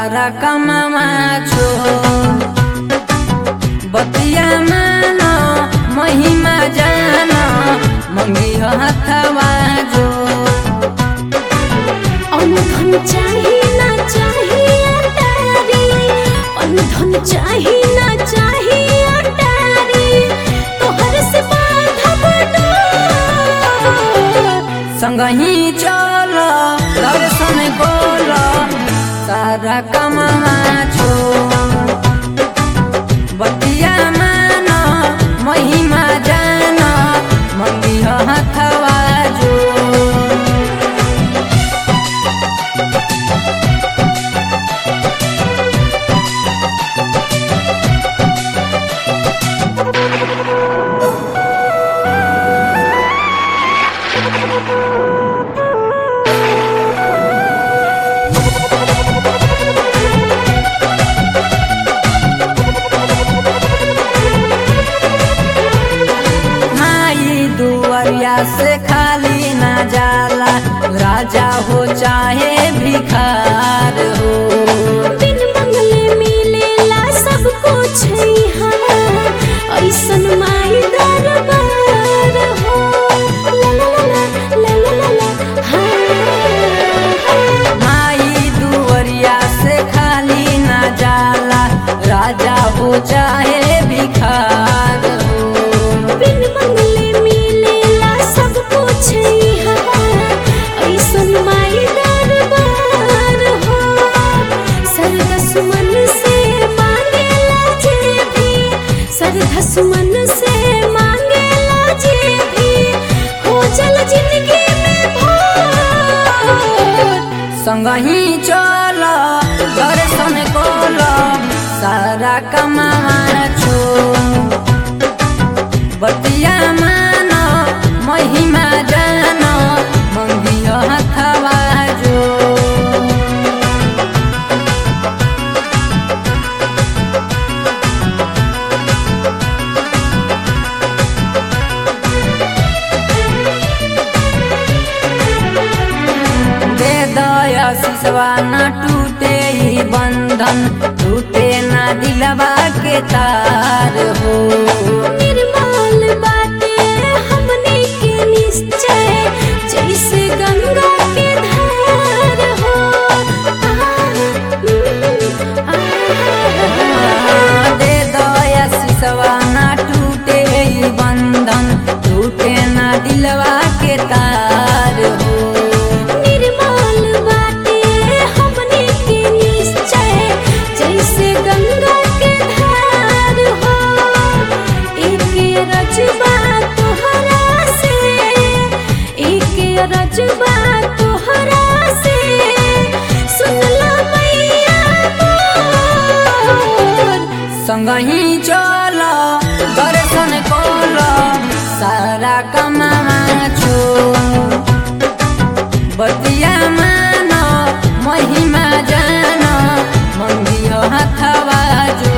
सारा कमामा छो बतिया मान महिमा जान मंगी हथवा जो अनुधन चाही ना चाही अटारी अनुधन चाही ना चाही अटारी तोहर से बांधब डोर संगही चल दर्शन कोल सारा कमामा छो बतिया मान महिमा जान मंगी हथवा जो माई दुआरिया से खाली ना जाला राजा हो चाहे भिखार हो बिन मंगले मिलेला सब कुछ यहाँ ऐसन माई दरबार हो ला ला ला ला ला ला ला हाँ माई दुआरिया से खाली ना जाला राजा हो चाहे भिखार हो बिन मंगले मिलेला सब कुछ यहाँ ऐसन माई दरबार हो सरदस मन से मांगेला जे भी सरदस मन से मांगेला जे भी हो जल जिंदगी में भोर संगही चल दर्शन कोल सारा कमावा छो बतिया मान महिमा जान मंगी हथवा जो दे दया सिसवा न टूटे ही बंधन टूटे न दिलवा के तार हो निर्मल बाटे हमने के निश्चय जैसे गंगा के धार हो दे दया सिसवा न टूटे ही बंधन टूटे न दिलवा के तार हो निर्मल बाटे हमने के निश्चय जैसे गंगा के धार हो एक रजबा तोहरा से एक रजबा तोहरा से सुनला मैया मोर संगही चल दर्शन कोल सारा कमावा छो बतिया मान महिमा जान मंगी हथवा जो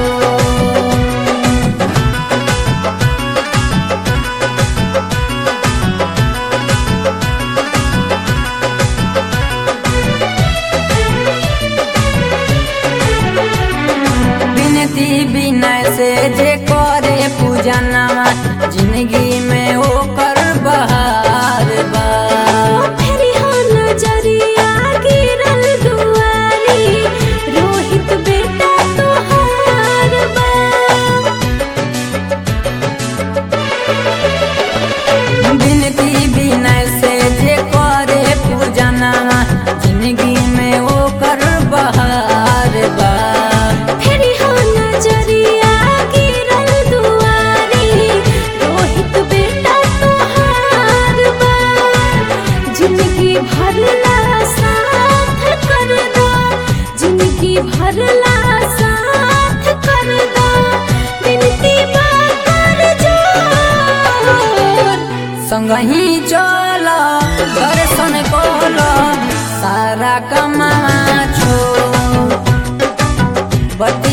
बिनती बिनय से जे करे पूजनवा जिंदगी में ओकर बहार बा फेरी हो नजरिया गिरल दुआरी रोहित बेटा तोहार बा बिनती बिनय से जे करे पूजनवा जिंदगी में ओकर बहार बा फेरी हो नजरिया गिरल दुआरी रोहित बेटा तोहार बा जिंदगी भरला साथ कर दो जिंदगी भरला साथ कर दो बिनती बा कर जोर संगही चल दर्शन कोल सारा कमावा छो बतिया